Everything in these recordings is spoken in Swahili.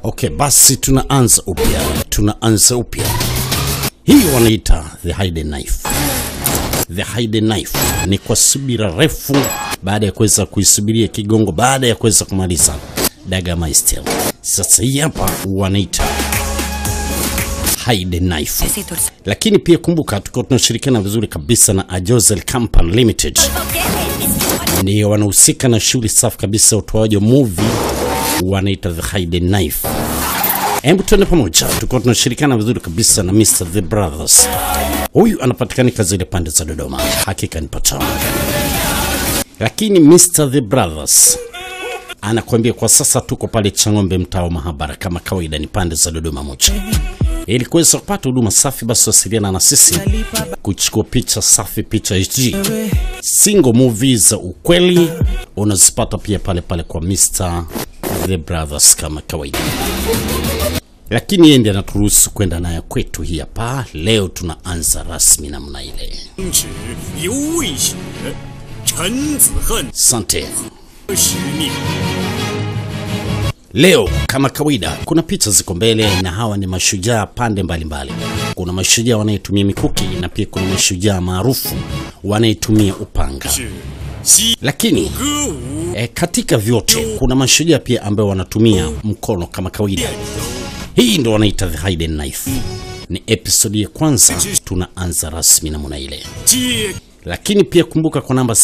Okay, basi tunaanza upya, tunaanza upya. Hii wanaita the hidden knife. The hidden knife ni kwa subira refu, baada ya kuweza kuisubiria kigongo, baada ya kuweza kumaliza Dagameister. Sasa hii hapa wanaita hidden knife, lakini pia kumbuka, tuko tunashirikiana vizuri kabisa na Ajozel Company Limited, ndio wanahusika na shughuli safi kabisa utoaji wa movie, wanaita the hidden knife. Hebu tuende pamoja, tuko tunashirikiana vizuri kabisa na Mr The Brothers. Huyu anapatikanika zile pande za Dodoma, hakika ni patamu, lakini Mr The Brothers anakuambia kwa sasa tuko pale Chang'ombe, mtaa wa Mahabara, kama kawaida ni pande za Dodoma moja. Ili kuweza kupata huduma safi, basi wasiliana na sisi kuchukua picha safi, picha HD, single movies za ukweli unazipata pia pale pale kwa Mr The Brothers kama kawaida, lakini yeye ndiye anaturuhusu kwenda nayo kwetu. Hii hapa leo tunaanza rasmi namna ile. 止犹未雪，陈子恨 Asante. 使命。 Leo kama kawaida, kuna picha ziko mbele na hawa ni mashujaa pande mbalimbali mbali. Kuna mashujaa wanayetumia mikuki na pia kuna mashujaa maarufu wanayetumia upanga, 是西 lakini 歌舞 e, katika vyote kuna mashujaa pia ambao wanatumia mkono kama kawaida. Hii ndo wanaita the hidden knife. Ni episodi ya kwanza, tunaanza rasmi namna ile 接 lakini pia kumbuka kwa namba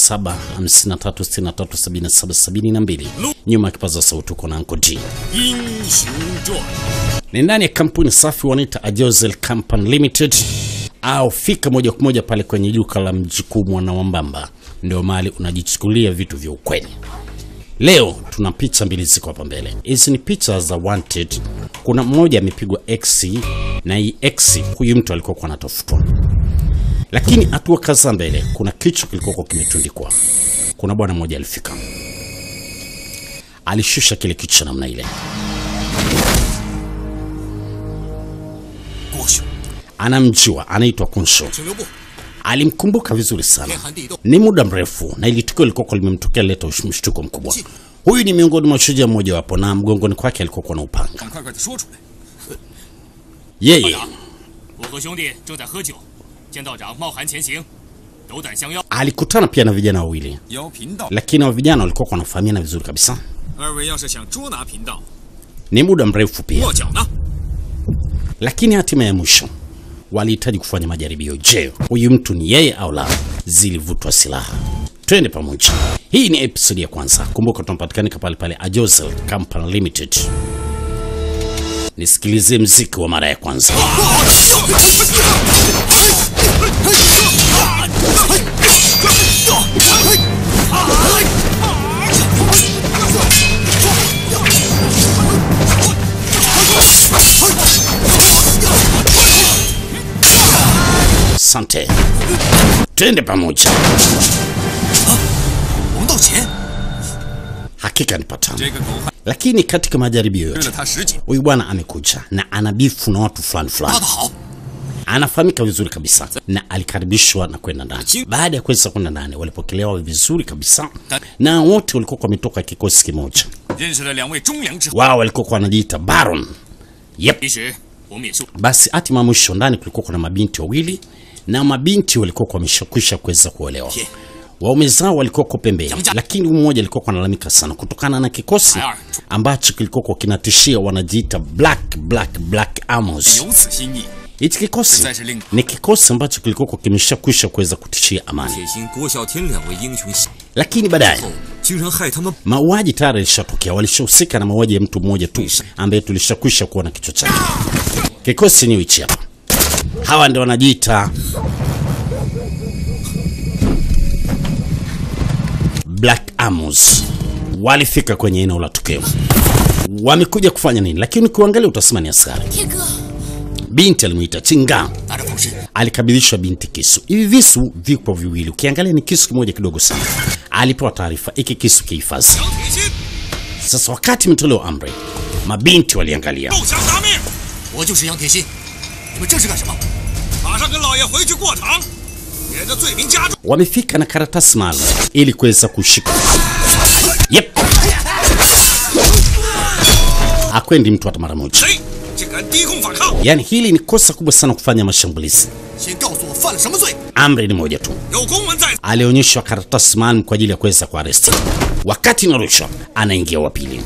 0753637772 nyuma ya kipaza sauti uko na Anko G. 英雄传， Ni ndani ya kampuni safi wanaita Ajozel Company Limited, au fika moja kwa moja pale kwenye duka la mjukuu mwana wa Mbamba, ndio mahali unajichukulia vitu vya ukweli. Leo tuna picha mbili ziko hapa mbele. Hizi ni picha za wanted. Kuna mmoja amepigwa X na hii X, huyu mtu alikuwa kwa anatafutwa, lakini hatua kadhaa mbele kuna kichwa kilikuwa kimetundikwa. Kuna bwana mmoja alifika, alishusha kile kichwa namna ile 郭兄， anamjua anaitwa Kunsho. 请留步， Alimkumbuka vizuri sana, 天寒地冻， ni muda mrefu, na ili tukio lilikuwa limemtokea leta ush- mshtuko mkubwa. Huyu ni miongoni mwa shujaa mmoja wapo, na mgongoni kwake alikuwa na upanga. 赶快快的说出来。 Yeye 我和兄弟正在喝酒，见道长冒寒前行，斗胆相邀。 alikutana pia na vijana wawili, 邀贫道， lakini hao vijana walikuwa wanafahamiana vizuri kabisa. 二位要是想捉拿贫道， Ni muda mrefu pia, 落脚呢？ lakini hatima ya mwisho walihitaji kufanya majaribio. Je, huyu mtu ni yeye au la? Zilivutwa silaha. Twende pamoja. Hii ni episodi ya kwanza. Kumbuka tunapatikanika pale pale Ajozel Company Limited. Nisikilize mziki wa mara ya kwanza. Asante, twende pamoja. 我们到前， Hakika ni patano, 这个狗汉 lakini katika majaribio 追 yote 了他十几， huyu bwana amekuja na ana bifu na watu fulani 拉 fulani, 得好， anafahamika vizuri kabisa na alikaribishwa na kwenda ndani. Chi- Baada ya kuweza kwenda ndani, walipokelewa vizuri kabisa, na wote walikuwa wametoka kikosi kimoja. 认识了两位忠良之后。 Wao walikuwa wanajiita Baron. Yep. 其实我们也是 Basi hatima ya mwisho ndani kulikuwa kuna mabinti wawili na mabinti walikuwa wameshakwisha kuweza kuolewa. Yeah. Waume zao walikuwa kwa pembeni, Jamja. lakini mmoja alikuwa analalamika sana kutokana na kikosi Ayar. ambacho kilikuwa kinatishia, wanajiita Black Black Black Armors. 有此心意。 Hichi kikosi Sasa link. ni kikosi ambacho kilikuwa kimeshakwisha kuweza kutishia amani, 铁心、郭啸天两位英雄后， lakini baadaye 竟然害他们 mauaji tayari yalishatokea. Walishahusika na mauaji ya mtu mmoja tu ambaye tulishakwisha kuona kichwa chake. Kikosi ni hichi hapa, hawa ndio wanajiita Black Armors. Walifika kwenye eneo la tukio, wamekuja kufanya nini? Lakini ukiangalia utasema ni askari. 天哥， Binti alimuita Chinga, 拿着风师， alikabidhishwa binti kisu. Hivi visu vipo viwili, ukiangalia ni kisu kimoja kidogo sana. Alipewa taarifa, iki kisu kihifadhi. 杨铁心， Sasa wakati imetolewa amri, mabinti waliangalia, 投降答命。我就是杨铁心，你们这是干什么？马上跟老爷回去过场，免得罪名加重。 wamefika na karatasi maalum ili kuweza kushika. Yep. akwendi mtu hata mara moja. 谁竟敢低空反抗？ Yaani hili ni kosa kubwa sana kufanya mashambulizi. 先告诉我犯了什么罪？ Amri ni moja tu, 有公文在， alionyeshwa karatasi maalum kwa ajili ya kuweza kuaresti. Wakati inarushwa, anaingia wa pili.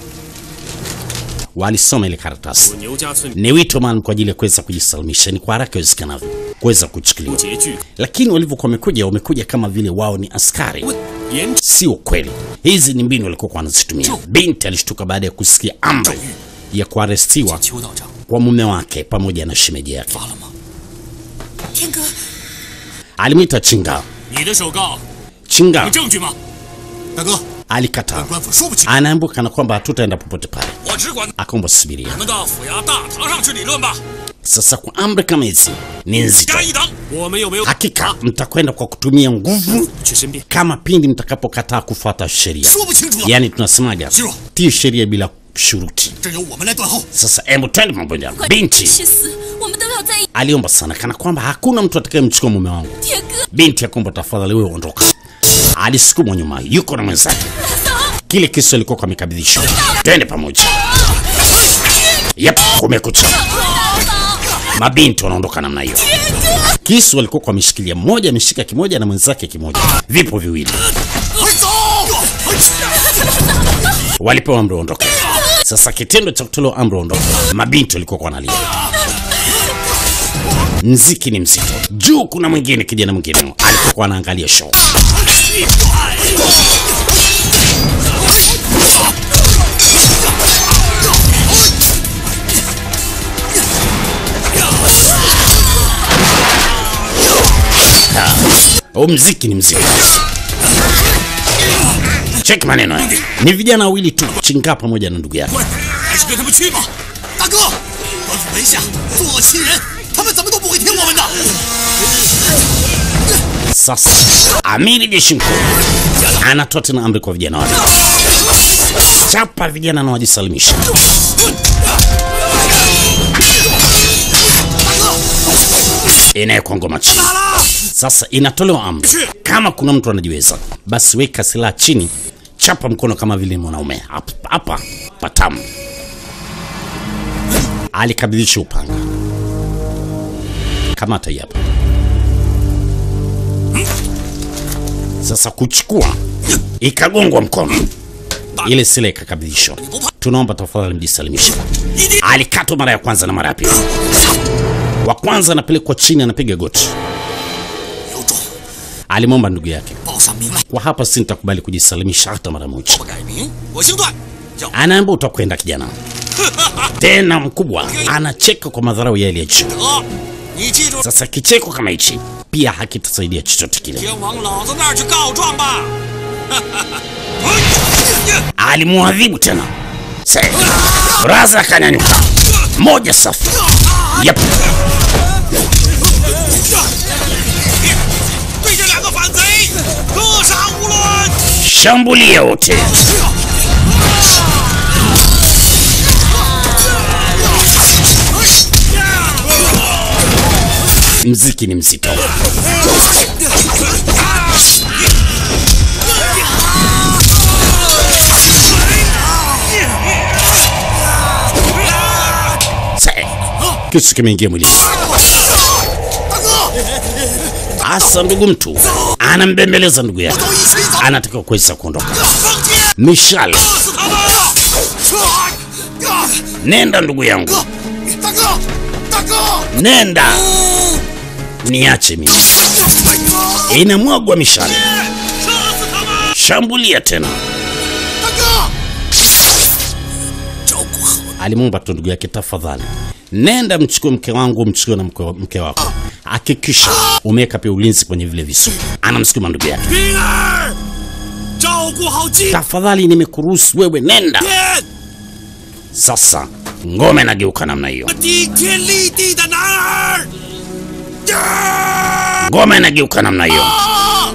Walisoma ile karatasi, 牛家村 ni wito maalum kwa ajili ya kuweza kujisalimisha, ni kwa haraka iwezekanavyo kuweza kuchukuliwa. 拮据， Lakini walivyokuwa wamekuja, wamekuja kama vile wao ni askari. 严 Sio kweli, hizi ni mbinu walikuwa wanazitumia. Binti alishtuka baada ya kusikia amri ya kuarestiwa 邱道长 kwa mume wake pamoja na shemeji yake. 发了吗？ 天哥， Alimwita Chinga. 你的手告 Chinga 有证据吗？大哥， alikataa, 本官府说不清， anaambiwa kana kwamba hatutaenda popote pale. 我只管 Akaomba subiria. 我们到府衙大堂上去理论吧。 Sasa kwa amri kama hizi ni nzito, 加一等， 我们有没有 hakika mtakwenda kwa kutumia nguvu 去申辩？ kama pindi mtakapokataa kufuata sheria. 说不清楚了， Yaani tunasemaga Zero. tii sheria bila shuruti. 这由我们来断后。 Sasa hebu twende pamoja. 快 Binti 去死，我们都要在一 aliomba sana, kana kwamba hakuna mtu atakayemchukua mume wangu. 天哥， Binti akaomba tafadhali, wewe ondoka. Alisukumwa nyuma, yuko na mwenzake. Kile kisu alikuwa kwa amekabidhishwa. Twende pamoja. Yep, kumekucha. Mabinti wanaondoka namna hiyo. Kisu walikuwa kwa ameshikilia, mmoja ameshika kimoja na mwenzake kimoja, vipo viwili. 快走！ Walipewa amri waondoke. Sasa kitendo cha kutolewa amri waondoke, mabinti walikuwa kwa wanalia. Mziki ni mzito. Juu kuna mwingine, kijana mwingine alikuwa anaangalia show. Huu mziki ni mzito. Check maneno haya. Ni vijana wawili tu, Chinga pamoja na ndugu yake. 还是跟他们去吧。大哥，官府门下作恶欺人，他们怎么都不会听我们的。 Sasa amiri jeshi mkuu anatoa tena amri kwa vijana wake, chapa vijana na wajisalimisha. Inawekwa ngoma chini. Sasa inatolewa amri, kama kuna mtu anajiweza, basi weka silaha chini, chapa mkono kama vile mwanaume. Hapa- Hapa patamu. Alikabidhisha upanga, kamata hii hapa. Sasa kuchukua ikagongwa mkono, ile sila ikakabidhishwa. Tunaomba tafadhali mjisalimishe. Alikatwa mara ya kwanza na mara ya pili. Wa kwanza anapelekwa chini, anapiga goti. 有种， Alimwomba ndugu yake, 报上名来， kwa hapa si nitakubali kujisalimisha hata mara moja. 不改名，我姓段，叫 Anaambia utakwenda kijana. Tena mkubwa anacheka kwa madharau ya ya juu. 德。你记住， Sasa kicheko kama hichi pia hakitasaidia chochote kile. 先往老子那儿去告状吧。 alimwadhibu tena. Se, Braza akanyanyuka, moja safi. Yep. 对这两个反贼，格杀勿论。 Shambulia wote. Mziki ni mzito. Se, kisu kimeingia mwilini. 大哥， Asa ndugu mtu anambembeleza ndugu yake, 都一起走， anatakiwa kuweza kuondoka. 放箭， Mishale, 射死他们！啊！ nenda ndugu yangu, 哥，大哥，大哥， nenda, niache mimi. 大哥， Inamwagwa mishale, 射死他们！ shambulia tena. 大哥，照顾好 Alimwomba tu ndugu yake, tafadhali nenda mchukue mke wangu, mchukue na mke, mke wako, hakikisha umeweka pia ulinzi kwenye vile visu. Anamsukuma ndugu yake, 冰儿，照顾好金 tafadhali, nimekuruhusu wewe, nenda 天， sasa. Ngome nageuka namna hiyo, 顶天立地的男儿。呀！ ngome nageuka namna hiyo. 啊！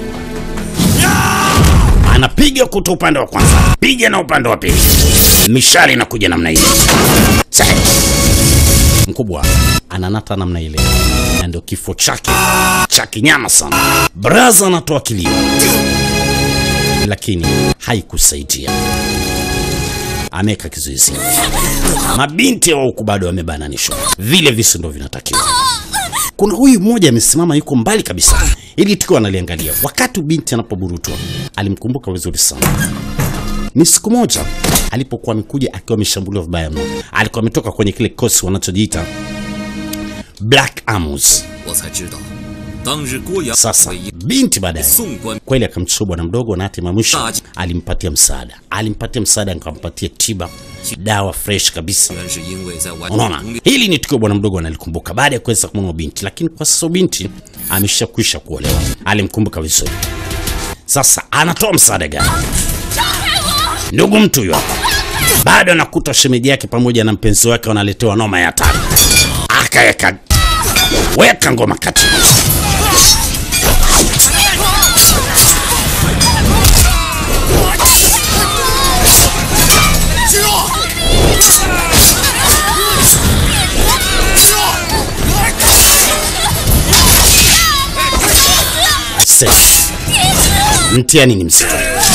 anapiga kuta upande wa kwanza, piga na upande wa pili, mishale inakuja namna hiyo. Sahi. Mkubwa ananata namna ile, na ndio kifo chake cha kinyama sana. Braza anatoa kilio, lakini haikusaidia. ameweka kizuizi. Mabinti wa huku bado wamebananishwa, vile visu ndo vinatakiwa. Kuna huyu mmoja amesimama, yuko mbali kabisa, ili tukiwa analiangalia. Wakati binti anapoburutwa, alimkumbuka vizuri sana. Ni siku moja alipokuwa amekuja akiwa ameshambuliwa vibaya mno. Alikuwa ametoka kwenye kile kikosi wanachojiita Black Arms. 我才知道，当日郭阳 Sasa 为一 binti baadaye 宋官 kweli akamchukua bwana mdogo na hatimaye mwisho Daji. alimpatia msaada, alimpatia msaada, akampatia tiba, dawa fresh kabisa. 原是因为在完 Unaona, 成攻略 hili ni tukio bwana mdogo analikumbuka baada ya kuweza kumwona binti, lakini kwa sasa binti ameshakwisha kuolewa, alimkumbuka vizuri. Sasa anatoa msaada gani? Ndugu mtu huyo hapa bado anakuta shemeji yake pamoja na mpenzi wake wanaletewa noma ya hatari, akaweka weka ngoma kati Aise, mtihani ni mzito.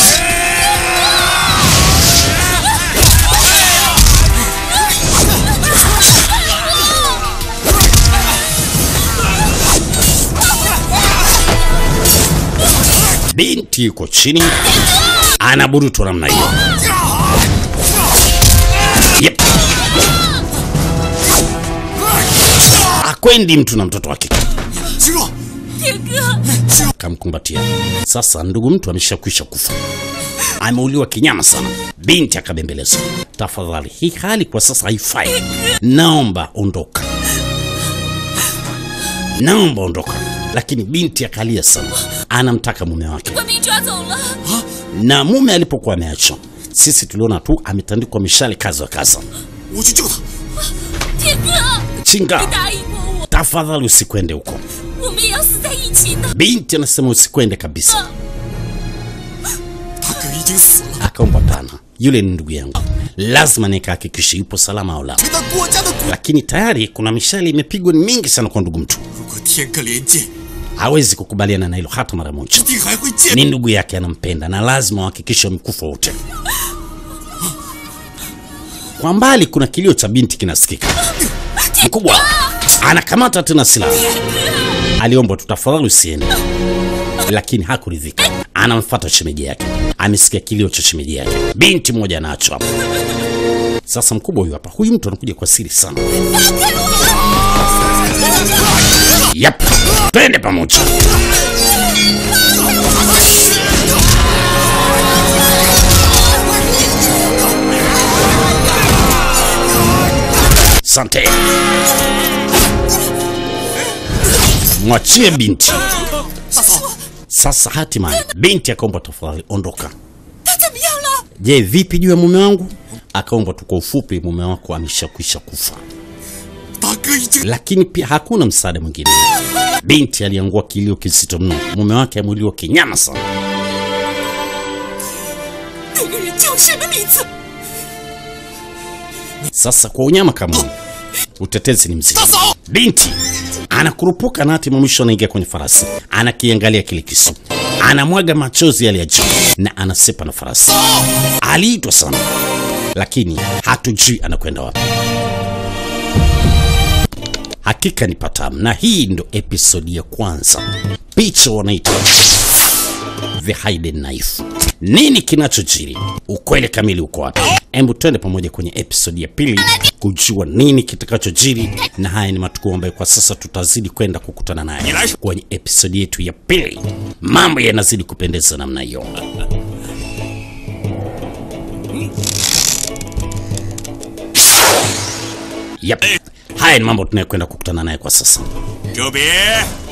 Binti yuko chini anaburutwa namna hiyo. Yep. Akwendi mtu na mtoto wake 心若， 天哥， kamkumbatia. Sasa ndugu mtu ameshakwisha kufa, ameuliwa kinyama sana. Binti akabembeleza, tafadhali, hii hali kwa sasa haifai, naomba ondoka, naomba ondoka. Lakini binti akalia sana, anamtaka mume wake, 官兵抓走了， na mume alipokuwa ameachwa, sisi tuliona tu ametandikwa mishale kaza wa kaza. 我去救他。 天哥， Chinga, 你答应过我， tafadhali usikwende huko. 我们也要死在一起的。 Binti anasema usikwende kabisa. 他哥已经死了， Akaomba pana, yule ni ndugu yangu, lazima nikahakikishe yupo salama au la. 为他国家的国。 lakini tayari kuna mishale imepigwa ni mingi sana kwa ndugu mtu, 如果天哥连剑， hawezi kukubaliana na hilo hata mara moja. 一定还会见。 Ni ndugu yake, anampenda na lazima wahakikishe wamekufa wote. Kwa mbali kuna kilio cha binti kinasikika. Mkubwa anakamata tena silaha, aliomba tu, tafadhali usiende, lakini hakuridhika. Anamfuata shemeji yake, amesikia kilio cha shemeji yake. Binti mmoja anaachwa hapo. Sasa mkubwa huyu hapa, huyu mtu anakuja kwa siri sana. Yap, twende pamoja. Sante, mwachie binti. 大嫂， Sasa hatimaye binti akaomba, tafadhali ondoka. 他怎么样了？ Je, vipi juu ya mume wangu? Akaomba tu kwa ufupi, mume wako ameshakwisha kufa. 大哥已经 lakini pia hakuna msaada mwingine. Binti aliangua kilio kizito mno, mume wake amuliwa kinyama sana. 那个人叫什么名字？ Sasa kwa unyama kama huu, utetezi ni mzito. 大嫂， Binti anakurupuka na hatimaye mwisho anaingia kwenye farasi, anakiangalia kile kisu, anamwaga machozi yale ya juu na anasepa na farasi. Aliitwa sana, lakini hatujui anakwenda wapi. Hakika ni patamu, na hii ndo episodi ya kwanza. Picha wanaita The Hidden Knife. Nini kinachojiri? Ukweli kamili uko wapi? Hebu twende pamoja kwenye episodi ya pili kujua nini kitakachojiri, na haya ni matukio ambayo kwa sasa tutazidi kwenda kukutana nayo kwenye episodi yetu ya pili. Mambo yanazidi kupendeza namna hiyo. Yep. Haya ni mambo tunayokwenda kukutana naye kwa sasa. 周别